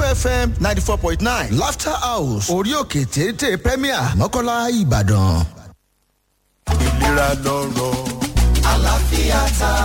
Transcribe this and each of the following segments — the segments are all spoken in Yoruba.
fm ninety four point nine laughter house orí òkè téńté premier mọ́kànlá ìbàdàn. ìlera lọ́rọ̀ àlàáfíà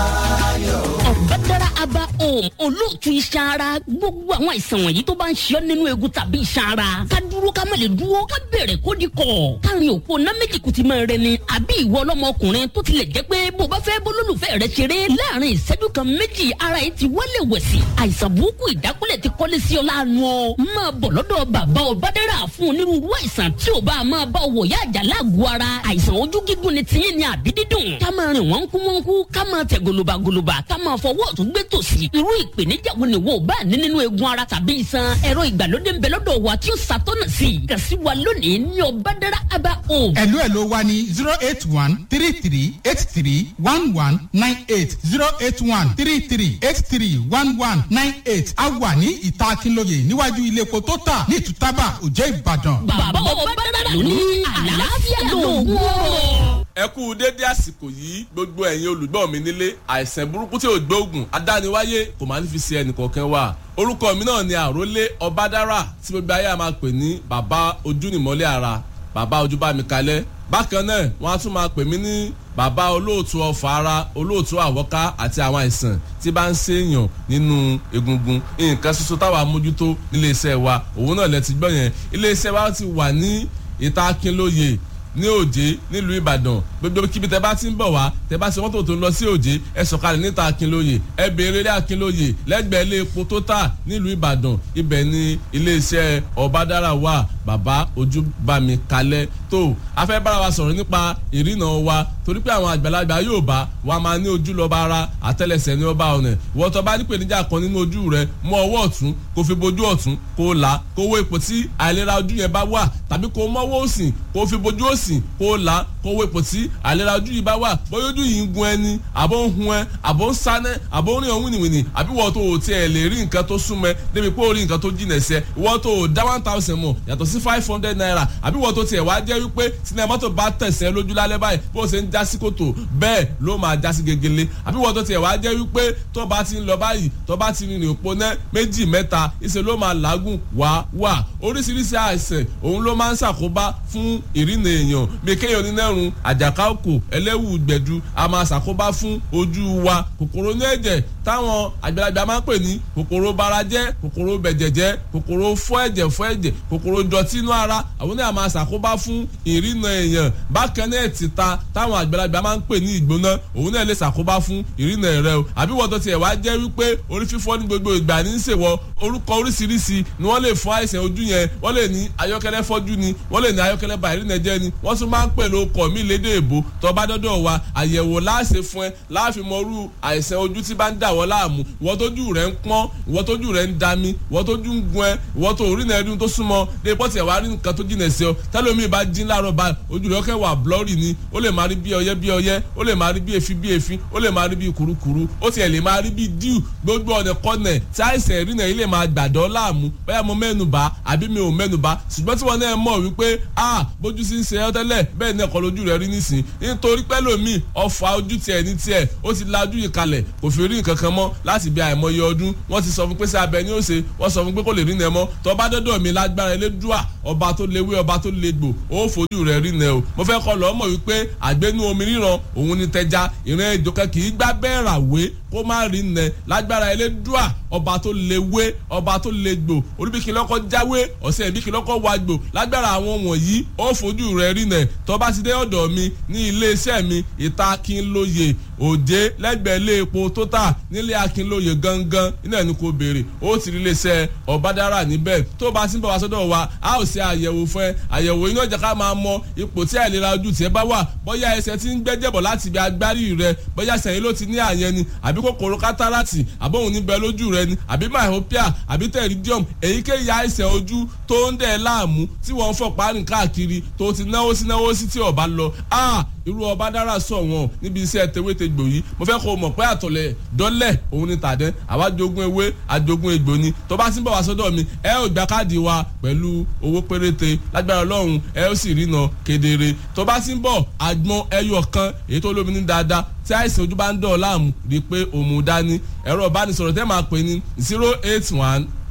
tayọ. ọ̀bádàrà aba home olóòtú iṣan ara gbogbo àwọn àìsàn wọ̀nyí tó bá ń ṣe ọ́ nínú egun tàbí iṣan ara ká dúró ká má lè dúró ká bẹ̀rẹ̀ kó di kọ̀ káàrin òpó ná méjì kùtì máa rẹ ni àbí ìwọ ọlọ́mọkùnrin tó tilẹ̀ jẹ́ pé bó bá fẹ́ bólólùfẹ́ rẹ ṣeré láàrin ìṣẹ́jú kan méjì ara yìí ti wálé wẹ̀sì àìsàn burúkú ìdákúlẹ̀ ti kọ́lé sí ọ láàánú ọ máa bọ̀ lọ́dọ̀ bàbá ọ̀bádàrà fún onírúurú àìsàn tí ò bá máa bá wọ̀ yá àjà láàgọ̀ ara àìsàn ojú gígùn ni tiyín ni àbí dídùn ká máa rìn wọ́n kú wọ́n kú ká máa tẹ̀ gòlòbàgòlòbà ká máa fọwọ́ ọ̀tún gbé tòsí irú ìpèníjà wo ni wo ò bá ní nínú eegun ara tàbí iṣan ẹ̀rọ ìgbàlódé ń bẹ lọ́dọ̀ wa tí ó ṣàtọ́nà sí i kàn sí wa lónìí ní ọ̀bádàrà aba home. ẹ̀lú ẹ̀ ló wá ní zero eight one three three eight three one one nine eight zero eight one three three eight three one one nine eight a wà ní ìta akínlóye níwájú ilé epo tó tà ní ìtútàbà òjẹ́ ìbàdàn. bàbá ọ̀bádàrà ló ní àlàáfíà lóògùn ọ̀rọ̀ ẹ kú dédé àsìkò yìí gbogbo ẹ̀yin olùgbọ́ mi nílé àìsàn burúkú tí ò gbóògùn adániwáyé kò máa ní fi ṣe ẹnìkọ̀ọ̀kan wà orúkọ mi náà ni àrólé ọbádára tí gbogbo ayé a máa pè ní bàbá ojúnìmọ́lẹ̀ ara bàbá ojúbámikalẹ̀ bákan náà wọ́n á tún máa pè mí ní bàbá olóòtú ọfà ara olóòtú àwọ́ká àti àwọn àìsàn tí bá ń ṣèyàn nínú egungun nǹkan ṣoṣo táwa mójútó nílé iṣẹ́ wa òun náà lẹ ti gbọ́ yẹn ilé iṣẹ́ wa ti wà ní ìta akínlóye ní òjé nílùú ìbàdàn gbogbo kíbi tẹ bá ti ń bọ̀ wá tẹ bá ṣe mọ́tò tó ń lọ sí òjé ẹ sọ̀kalẹ̀ níta akínlóye ẹ béèrè ilé akínlóye lẹ́gbẹ̀ẹ́ ilé epo tó tà nílùú ìbàdàn ibẹ̀ ni iléeṣẹ́ ọ̀bádára wà bàbá ojúbami kalẹ̀ tó a fẹ́ bára wa sọ̀rọ̀ nípa ìrìnà wa torí pé àwọn àgbàlagbà yóò bá wa máa ní ojú lọ́ba ara àtẹ́lẹsẹ̀ ní ọba ọ̀nà ìwọ́n tó bá ní pèníjà kan nínú ojú rẹ mú ọwọ́ ọ̀tún kó fi bojú ọ̀tún kó là kó wó ipò tí àìlera ojú yẹn bá wà tàbí kó mọ́wọ́ òsì kó fi bojú òsì kó là kó wó ipò tí àìlera ojú yìí bá wà bóyá ojú yìí ń gun ẹni àbó ń hun ẹ àbó ń sánẹ àbó ń rìn ọ̀hún wìnìwìnì àbí wọ́n tó o tiẹ̀ lè rí nǹkan tó súnmọ́ débi pé o rí nǹkan tó jìnà ẹsẹ̀ wọ́n tó o dá one thousand mọ̀ yàtọ̀ sí five hundred naira àbí wọ́n tó tiẹ̀ wá jẹ́ wípé sinimá tó bá tẹ̀sẹ̀ lójú lálẹ́ báyìí bó o ṣe ń já sí kòtò bẹ́ẹ̀ ló máa já sí gegele àbí wọ́n tó tiẹ̀ wá jẹ́ wípé tó bá ti ń lọ báyìí tó bá ti rìnrìn òpó náà méjì mẹ́ta ìṣe ló máa làágùn wá wà oríṣiríṣi àìsàn òun ló máa ń ṣàkóbá fún ìrìnà èèyàn bí kéèyàn onínẹ́rùn àjàká òkò ẹlẹ́wù gbẹ̀du a máa ṣàkóbá fún ojú wa kòkòrò ní ẹ̀jẹ̀ táwọn àgbàlagbà máa ń pè ní kòkòrò barajẹ́ kòkòrò bẹ̀jẹ̀jẹ́ kòkòrò fọ́ ẹ̀jẹ̀ fọ́ ẹ̀jẹ̀ kòkòrò dọ̀tí inú ara àwọn náà máa ṣàkóbá fún ìrìnà èèyàn bákan náà títa táwọn àgbàlagbà máa ń pè ní ìgbóná òun náà lè ṣàkóbá fún ìrìnà rẹ o àbí wọ́n tó tiẹ̀ wá jẹ́ wípé orí fífọ́ ní gbogbo ìgbà ní í ṣèwọ orúkọ oríṣiríṣi ni wọ́n lè fún àìsàn ojú yẹn wọ́n lè ní ayọ́kẹ́lẹ́ fọ́jú ni wọ́n lè ní ayọ́kẹ́lẹ́ bá ìrìnà jẹ́ ni wọ́n tún máa ń pè lóko mí lédè èbó tó bá dọ́dọ̀ wa àyẹ̀wò láàṣẹ fún ẹ láàfin mọ́rú àìsàn ojú tí bá ń dà wọ́n láàmú ìwọ́n tójú rẹ̀ ń pọ́n ìwọ́n tójú rẹ̀ ń dami ìwọ́n tójú ń gun ẹ ìwọ́n tó orí náà ẹdún tó súnmọ́ lè pọ́ tiẹ̀ wá rí nǹkan tó jìnà sí ọ tẹ́lómi bá jí láàárọ̀ bá ojú rẹ̀ kẹ́ wà blọ́ọ̀rì ni ó lè máa rí bí ọyẹ́ bí ọyẹ́ ó lè máa rí bí efi bí efi ó lè máa rí bí kurukuru ó tiẹ̀ lè máa rí bí díù gbogbo ọ̀nà kọ́nẹ̀ tí àìsàn ìrìnà yìí lè máa gbàdọ́ láàmú bóyá mo mẹ́nuba àbí mi ò mẹ́nuba ṣùgbọ́n tí wọ́n náà mọ̀ wípé a bójú sí ń ṣe ẹ́ tẹ́lẹ̀ bẹ́ẹ̀ ni ẹ̀kọ́ lójú rẹ̀ rí nísìn nítorí pẹ́lòmíì ọ̀fà ojú tiẹ̀ ní tiẹ̀ ó ti la ojú yìí kalẹ̀ kò fi rí nǹkan kan mọ́ láti bí àìmọye ọdún wọ́n ti sọ fún pé sí abẹ ní òsè wọ́n sọ fún pé kò lè rí nẹ mọ́ tó bá dọ́dọ̀ mi lágbára elédùà ọba tó léwé ọba tó légbò ó fojú rẹ̀ rí nẹ o mo fẹ́ kọ́ lọ́ mọ̀ wípé àgbénú omi ríran òun ni tẹja ìran ìjọkẹ́ kì í gbá bẹ́ẹ̀ ràwé kó má rí nẹ lágbára elédùà ọba tó léwé ọba tó légbò olúbíkì lọ́kọ́ jáwé ọ̀sẹ̀ ìbíkì lọ́kọ́ wágbò lágbára àwọn wọ̀nyí ó fojú rẹ̀ rí nẹ tó bá ti dé ọ̀dọ̀ mi ní iléeṣẹ́ mi ìta akínlóye òjé lẹ́gbẹ̀ẹ́ ilé epo tó tà nílé akínlóye gangan iná ẹni kò béèrè ó ti rí iléeṣẹ́ ọ̀bádára níbẹ̀ tó bá ti ń bọ̀ wá sọ́dọ̀ wa a ó ṣe àyẹ̀wò fún ẹ àyẹ̀wò iná ìjà ká máa mọ ipò tí àìlera ojú tiẹ̀ bá wà bóyá ẹsẹ̀ ti ń gbẹ́jẹ̀bọ̀ láti ibi agbárí rẹ bóyá sẹ̀yìn ló ti ní àyẹn ni àbí kòkòrò kátàràtì àbóhùn níbẹ̀ lójú rẹ ni àbí myopia àbí pterygium èyíkéyìí àìsàn ojú tó ń dẹ̀ láàmú tí wọ́n ń fọ̀ párin káàkiri tó ti náwó sí náwó sí tí ọba lọ irú ọba dára sọ wọn níbi iṣẹ́ tewétegbò yìí mo fẹ́ kó o mọ̀ pé àtọ̀lẹ̀ dọ́lẹ̀ òun ni tàdẹ́ àwa jogún ewé àjogún egbò ni tó bá ti ń bọ̀ wá sọ́dọ̀ mi ẹ ò gba káàdì wa pẹ̀lú owó péréte lágbára ọlọ́run ẹ ó sì rína kedere tó bá ti ń bọ̀ àgbọn ẹyọ kan èyí tó lómi ní dáadáa tí àìsàn ojú bá ń dọ̀ láàmú rí i pé òun dání ẹ̀rọ ìbánisọ̀rọ̀ tẹ́ máa pè ní zero eight one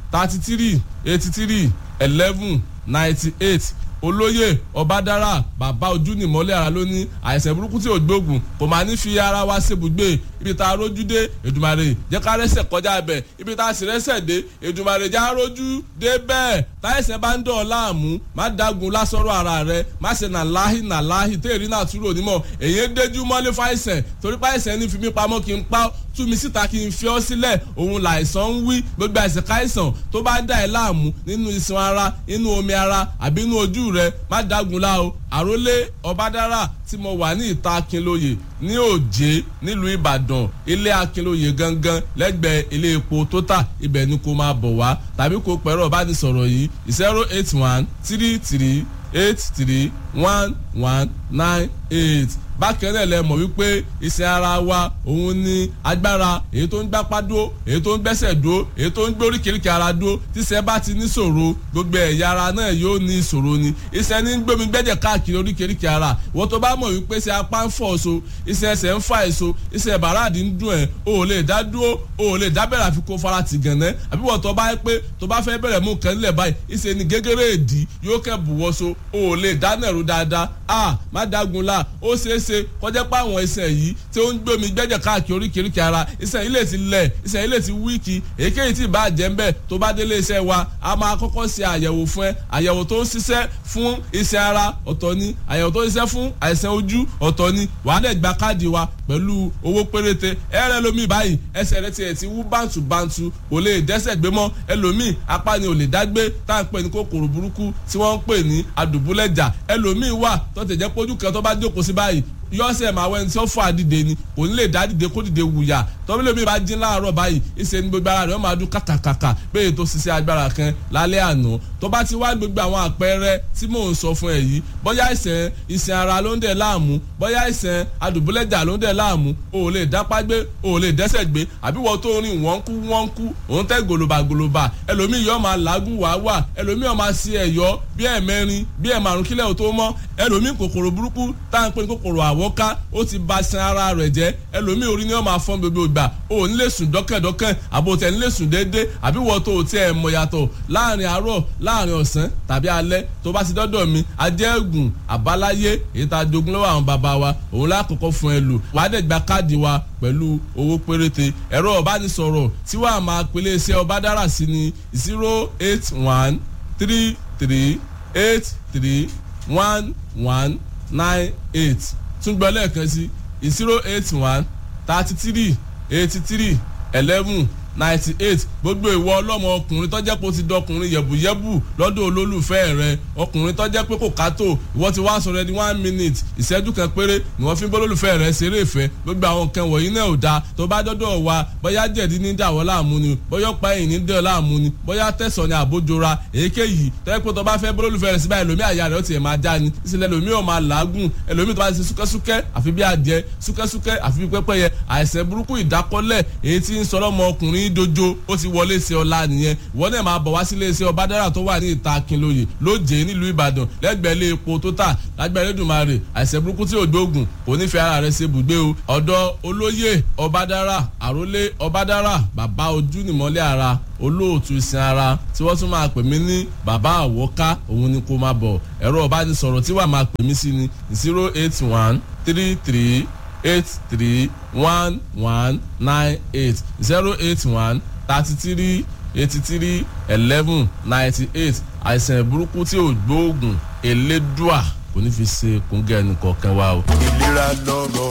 thirty three eighty three eleven ninety eight olóyè ọbádára bàbá ojú nìmọ́lẹ̀ ara ló ní àìsàn burúkú tí ò gbóògùn kò máa ní fi ara wa ṣèbùgbé ibi tá a rójú dé èdùmàrè jẹ́ ká rẹ́sẹ̀ kọjá bẹ̀ ibi tá a sì rẹ́sẹ̀ dé èdùmàrè já rójú dé bẹ́ẹ̀ táyẹ̀sẹ̀ bá ń dọ̀ láàmú má dagun lásọ̀rọ̀ ara rẹ má ṣe nà láhì nà láhì téèrí náà túrò nímọ̀ èyí ń déjú mọ́lé fáìsẹ̀ torí fáìsẹ̀ ní fi mí pamọ́ kí n pa tú mi síta kí n fi ọ́ sílẹ̀ òun làìsàn ń wí gbogbo àìsàn káìsàn tó bá dà ẹ́ láàmú nínú iṣan ara inú omi ara àbí inú ojú rẹ má dagun la o àrólé ọbádára tí mo wà ní ìta akínlóye ní òjé nílùú ìbàdàn ilé akínlóye gangan lẹ́gbẹ̀ẹ́ ilé epo tótà ibẹ̀ ni kò máa bọ̀ wá tàbí kò pẹ̀rọ ìbánisọ̀rọ̀ yìí zero eight one three three eight three one one nine eight bákan náà lẹ mọ̀ wípé iṣẹ́ ara wa òun ni agbára èyí tó ń gbápá dúró èyí tó ń gbẹ́sẹ̀ dúró èyí tó ń gbé oríkèéríkèé ara dúró tíṣẹ́ bá ti ní ṣòro gbogbo ẹ̀yà ara náà yóò ní ìṣòro ni iṣẹ́ ní gbómi gbẹ́jẹ̀ káàkiri oríkèéríkèé ara wọ́n tó bá mọ̀ wípé ṣe apá ń fọ̀ so iṣẹ́ ẹsẹ̀ ń fa èso iṣẹ́ bàràdì ń dùn ẹ̀ o ò lè dá dúró o ò lè dá bẹ̀rẹ̀ àfi kó fara tì gànẹ́ àbí wọ́n tó bá yẹ pé tó bá fẹ́ bẹ̀rẹ̀ mú nǹkan nílẹ̀ báyìí iṣẹ́ ni gégéré èdì yóò kẹ́ bùwọ́ so o ò lè dá nàró dáadáa a má dágun la ó ṣeé ṣe kọjá pé àwọn iṣẹ́ yìí tí ó ń gbómi gbẹ́jẹ̀ káàkiri oríkèéríkèé ara iṣẹ́ yìí lè ti lẹ̀ iṣẹ́ yìí lè ti wíìkì èyíkéyìí tí ìbá jẹ́ ń bẹ̀ tó bá délé iṣẹ́ wa a máa kọ́kọ́ ṣe àyẹ̀wò fún ẹ àyẹ̀wò tó ń ṣiṣẹ́ fún iṣẹ́ ara ọ̀tọ̀ ni àyẹ̀wò tó ń ṣiṣẹ́ fún àìsàn ojú ọ̀tọ̀ ni wàá dẹ̀ gba káàdì wa pẹ̀lú owó péréte ẹ̀rẹ́ lomi báyìí ẹsẹ̀ rẹ tiẹ̀ ti wú bántúbántú kò lè dẹ́sẹ̀ gbé mọ́ ẹlòmíì apá ni ò lè dágbé tá à ń pè ní kòkòrò burúkú tí wọ́n ń pè ní àdùbúlẹ̀jà ẹlòmíì wà tó tẹ̀ jẹ́ pójú kan tó bá jókòó sí báyìí yọ́sẹ̀ máa wẹ́ni tí ó fọ́ àdìde ni kò ní lè dá dìde kó dìde wùyà tọ́bílẹ̀ mi bá jín láàárọ̀ báyìí ìṣe ni gbogbo ara rẹ̀ ó máa dún kàkàkàkà bẹ́ẹ̀ tó ṣiṣẹ́ agbára kan lálẹ́ àná tó bá ti wá gbogbo àwọn àpẹẹrẹ tí mò ń sọ fún ẹ yìí bóyá ìṣẹ̀ ìṣẹ̀ ara ló ń dẹ̀ láàmú bóyá ìṣẹ̀ adùbúlẹ̀jà ló ń dẹ̀ láàmú o ò lè dápá gbé o ò lè dẹ́sẹ̀ gbé àbí wọ́n tó rìn wọ́n kú wọ́n kú òun tẹ́ gòlòbà gòlòbà ẹlòmíì yóò máa làágùn wá wà ẹlòmíì ó máa ṣe ẹ̀yọ́ bí ẹ̀mẹrin bí ẹ̀márùn kílẹ̀ ò tó mọ́ ẹlòmíì kòkòrò burúkú tá à ń pè ní kòkòrò àwọ́ká ó ti ba san ara rẹ̀ jẹ́ ẹlòmíì orí ni wọ́n máa fọ́n gbogbo ìgbà o ò ní lè sùn dọ́kẹ̀dọ́kẹ̀ àbò tẹ̀ ní lè sùn déédé àbí wọ́n tó o tiẹ̀ mọ̀ yàtọ̀ láàrin àárọ̀ láàrin ọ̀sán tàbí alẹ́ tó bá ti dọ́dọ̀ mi ajẹ́gùn àbáláyé èyí tá a jogún lọ́wọ́ àwọn bàbá wa òun lákòókò fún ẹ lò wàá dẹ̀ gba káàdì wa pẹ̀lú owó péréte ẹ̀rọ ọ̀bánisọ̀rọ̀ tí wàá máa pèlè iṣẹ́ ọba dára sí ni zero eight one three three eight three one one nine eight tún gbọ́ lẹ́ẹ̀kan sí zero eight one thirty three eighty three eleven ninety eight gbogbo ìwọ ọlọ́mọ ọkùnrin tọ́jẹ́ pé ó ti dọkùnrin yẹ̀bùyẹ̀bù lọ́dọ̀ olólùfẹ́ rẹ ọkùnrin tọ́jẹ́ pé kò kátó ìwọ ti wá sọ̀rọ̀ ẹni one minute ìṣẹ́jú kan péré ni wọ́n fi ń bólólùfẹ́ rẹ ṣeré ìfẹ́ gbogbo àwọn nǹkan wọ̀nyí náà ò dáa tó bá dọ́dọ̀ wa bóyá jẹ̀dí ní dàwọ́ láàmú ni bóyá ọ̀pá ẹ̀yìn ní dẹ̀ láàmú ni bóyá tẹ̀sán ni àbójora èyíkéyìí tọ́jẹ́ pé tó bá fẹ́ bólólùfẹ́ rẹ síbáyìí ẹlòmí àyà rẹ ó tiẹ̀ máa já ni ìsìlẹ̀ ẹlòmí ò máa làágùn ẹlòmí tó bá ti ṣe súkẹ́súkẹ́ àfi bí adìẹ súkẹ́súkẹ́ àfi bí pẹ́pẹ́yẹ àìsàn burúkú ìdákọ́lẹ̀ èyí tí ń sọ lọ́mọ ọkùnrin dojo ó ti wọlé sí ọlá nìyẹn ìwọ náà máa bọ̀ wá sílé iṣẹ́ ọbádára tó wà ní ìta akínlóye lóje nílùú ìbàdàn lẹ́gbẹ̀ẹ́ ilé epo tó tà lágbẹ̀ẹ́ lẹ́dùnmarè àìsàn burúkú tí ò gbóògùn kò ní fi ara rẹ̀ ṣe bùgbé o ọ̀dọ̀ olóyè ọbádára àrólé ọbádára bàbá ojú nìmọ́lẹ̀ ara olóòtú ìsìn ara tí wọ́n tún máa pè mí ní bàbá àwọ́ká òun ni kó máa bọ̀ ẹ̀rọ ọ̀bánisọ̀rọ̀ tí wàá máa pè mí sí ni zero eight one three three eight three one one nine eight zero eight one thirty three eighty three eleven ninety eight àìsàn burúkú tí ò gbóògùn elédùà kò ní fi ṣe kóńgẹ́ ẹnìkọ̀ọ̀kan wa o. ìlera lọ́rọ̀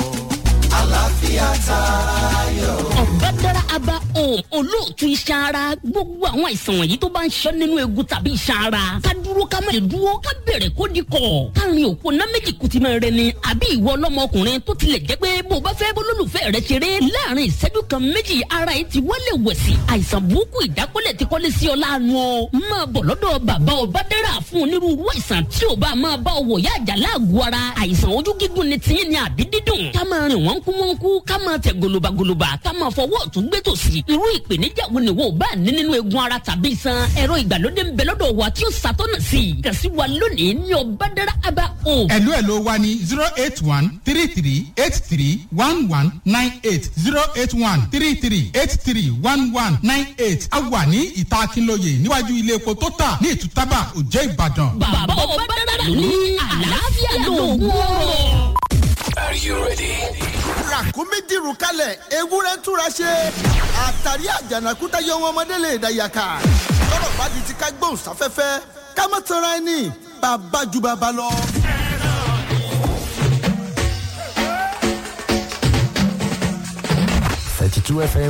àlàáfíà tayọ. ọ̀bádára aba home olóòtú iṣan ara gbogbo àwọn àìsàn wọ̀nyí tó bá ń ṣọ́ nínú egun tàbí iṣan ara ká dúró ká má lè dúró ká bẹ̀rẹ̀ kó di kọ̀ káàrin òpó ná méjì kùtì máa rẹ ni àbí ìwọ ọlọ́mọkùnrin tó tilẹ̀ jẹ́ pé bó bá fẹ́ bólólùfẹ́ rẹ ṣeré láàrin ìṣẹ́jú kan méjì ara yìí ti wálé wẹ̀sì àìsàn burúkú ìdákọ́lẹ̀ ti kọ́lé sí ọ láàánú ọ máa bọ̀ lọ́dọ̀ bàbá ọ̀bádára fún onírúurú àìsàn tí ò bá máa bá ọ wọ̀ yá àjà láàgọ̀ ara àìsàn ojú gígùn ni tiyín ni àbí dídùn ká máa rìn wọ́n kú wọ́n kú ká máa tẹ̀ gòlòbàgòlòbà ká máa fọwọ́ ọ̀tún gbé tòsì irú ìpèníjà wo ni wo bá ní nínú egun ara tàbí iṣan ẹ̀rọ ìgbàlódé ń bẹ lọ́dọ̀ wa tí ó ṣàtọ́nà sí i kàn sí wa lónìí ní ọ̀bádàrà aba home. ẹ̀lú ẹ̀ ló wá ní zero eight one three three eight three one one nine eight zero eight one three three eight three one one nine eight a wà ní ìta akínlóye níwájú ilé epo tó tà ní ìtútàbà òjẹ́ ìbàdàn. bàbá ọ̀bádàrà ló ní àlàáfíà lóògùn ọ̀rọ̀. ràkúnmí dìrù kalẹ̀ ewúrẹ́ túra ṣe àtàrí àjànàkúta yọ wọn ọmọdé lè dàyàkà tọrọ bá di ti ká gbóhùn sáfẹ́fẹ́ ká má tanra ẹni bàbá ju bàbá lọ. thirty two fm